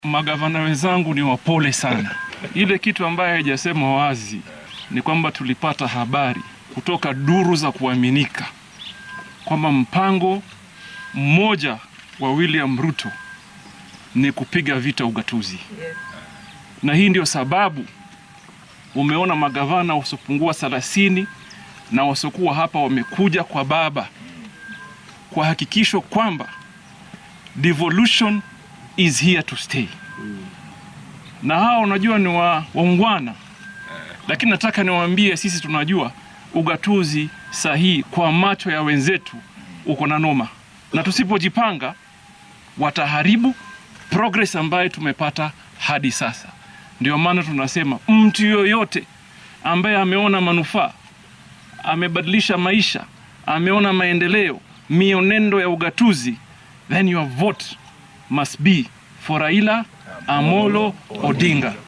Magavana wenzangu ni wapole sana. Ile kitu ambayo haijasema wazi ni kwamba tulipata habari kutoka duru za kuaminika kwamba mpango mmoja wa William Ruto ni kupiga vita ugatuzi, na hii ndio sababu umeona magavana wasiopungua thelathini na wasiokuwa hapa wamekuja kwa baba kwa hakikisho kwamba devolution is here to stay. Na hawa unajua ni wa, waungwana, lakini nataka niwaambie sisi tunajua ugatuzi sahihi kwa macho ya wenzetu uko na noma, na tusipojipanga wataharibu progress ambayo tumepata hadi sasa. Ndio maana tunasema mtu yoyote ambaye ameona manufaa, amebadilisha maisha, ameona maendeleo, mionendo ya ugatuzi, then your vote must be for Raila Amolo Odinga.